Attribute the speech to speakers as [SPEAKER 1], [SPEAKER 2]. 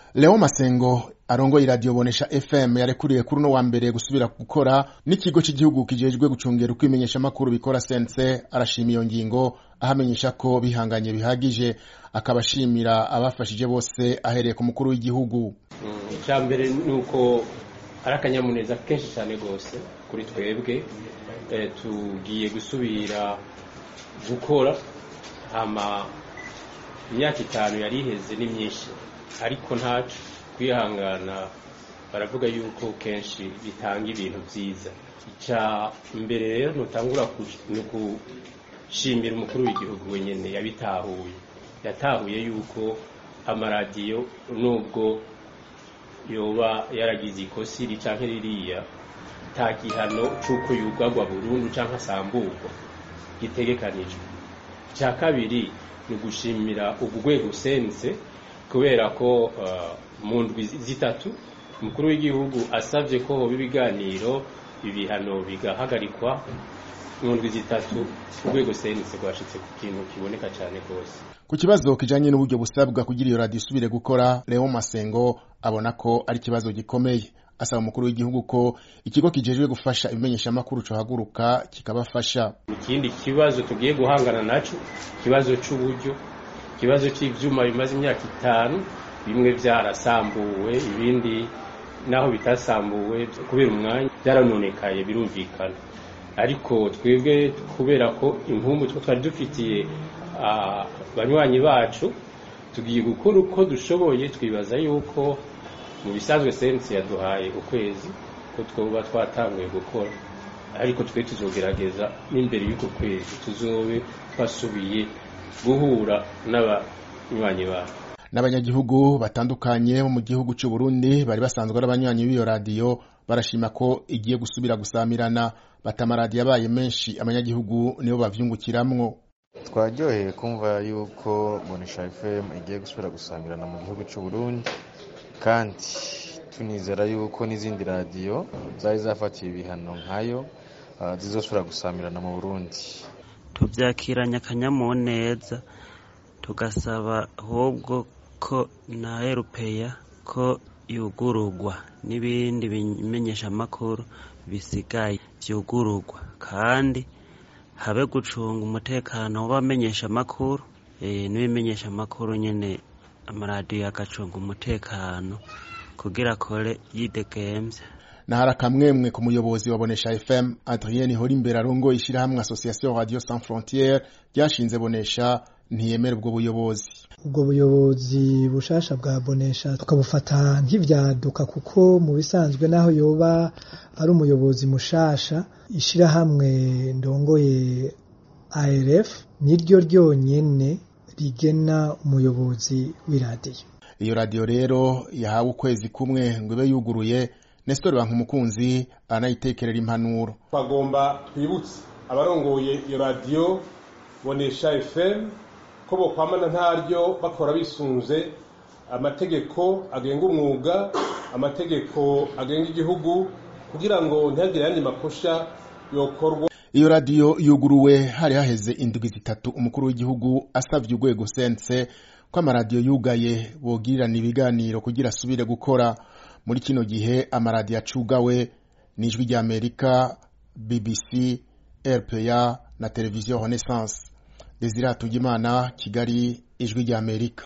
[SPEAKER 1] Leo Masengo arongoye iradiyo bonesha FM yarekuriye kuri uno wa mbere gusubira gukora n'ikigo cy'igihugu kijejwe gucungera uko imenyeshamakuru bikora sense arashima iyo ngingo ahamenyesha ko bihanganye bihagije akaba ashimira abafashije bose ahereye ku mukuru w'igihugu
[SPEAKER 2] icya mbere ni uko ari akanyamuneza kenshi cyane rwose kuri twebwe tugiye gusubira gukora hama imyaka itanu yari iheze ni myinshi ariko ntacu kwihangana baravuga yuko kenshi bitanga ibintu byiza icya mbere rero ntutangura ni gushimira umukuru w'igihugu wenyine yabitahuye yatahuye yuko amaradiyo nubwo yoba yaragize ikosi ricanke ririya nta gihano c'uko yugagwa burundu canke asamburwa gitegekanijwe icya kabiri ni ugushimira ugu rwego usense kubera ko mu ndwi zitatu umukuru w'igihugu asabye ko hoba ibiganiro ibihano bigahagarikwa mu ndwi zitatu urwego sense rwashitse ku kintu kiboneka cyane rwose
[SPEAKER 1] ku kibazo kijanye n'uburyo busabwa kugira iyo radiyo isubire gukora Leo Masengo abona ko ari ikibazo gikomeye asaba umukuru w'igihugu ko ikigo kijejwe gufasha ibimenyeshamakuru cohaguruka kikabafasha
[SPEAKER 2] ikindi kibazo tugiye guhangana naco ikibazo c'uburyo ikibazo c'ivyuma bimaze imyaka itanu bimwe vyarasambuwe ibindi naho bitasambuwe kubera umwanya byaranonekaye birumvikana ariko twebwe kubera ko impumbu two twari dufitiye abanywanyi bacu tugiye gukora uko dushoboye twibaza yuko mu bisanzwe sensi yaduhaye ukwezi ko twoba twatanguye gukora ariko twe tuzogerageza n'imbere y'uko kwezi tuzobe twasubiye guhura n'abanywanyi bacu
[SPEAKER 1] n'abanyagihugu batandukanye bo mu gihugu cy'u Burundi bari basanzwe ari abanywanyi b'iyo radiyo barashima ko igiye gusubira gusamirana batamaradiyo abaye menshi abanyagihugu nibo bavyungukiramwo
[SPEAKER 3] twaryoheye kumva yuko bonesha fm igiye gusubira gusamirana mu gihugu cy'u Burundi kandi tunizera yuko n'izindi radiyo zari zafatiye ibihano nkayo zizosubira gusamirana mu Burundi
[SPEAKER 4] tubyakiranye akanyamuneza tugasaba ahubwo ko na erupeya ko yugururwa n'ibindi bimenyeshamakuru bisigaye byugururwa kandi habe gucunga umutekano w'abamenyeshamakuru n'ibimenyeshamakuru nyine amaradiyo agacunga umutekano kugira akore yidegemvye
[SPEAKER 1] nahari akamwemwe ku muyobozi wa bonesha fm adrien horimbere arongoye ishyirahamwe association radio sans frontiere ryashinze bonesha ntiyemera ubwo buyobozi
[SPEAKER 5] ubwo buyobozi bushasha bwa bonesha tukabufata nk'ivyaduka kuko mu bisanzwe naho yoba ari umuyobozi mushasha ishirahamwe ndongoye arf niryo ryonyene rigena umuyobozi w'iradiyo
[SPEAKER 1] iyo radiyo rero yahawe ukwezi kumwe ngo ibe yuguruye nestor bankumukunzi anayitekerera impanuro
[SPEAKER 6] twagomba twibutse abarongoye iyo radiyo bonesha fm ko bokwamana ntaryo bakora bisunze amategeko agenga umwuga amategeko agenga igihugu kugira ngo ntihagire ayandi makosha yokorwa
[SPEAKER 1] iyo radiyo yuguruwe hari haheze indwi zitatu umukuru w'igihugu asavye urwego sense ko amaradiyo yugaye bogirirana ibiganiro kugira asubire gukora muri kino gihe amaradiyo acugawe n'ijwi ry'amerika bbc rpa na televiziyo renaissance desire hatungimana kigali ijwi ry'amerika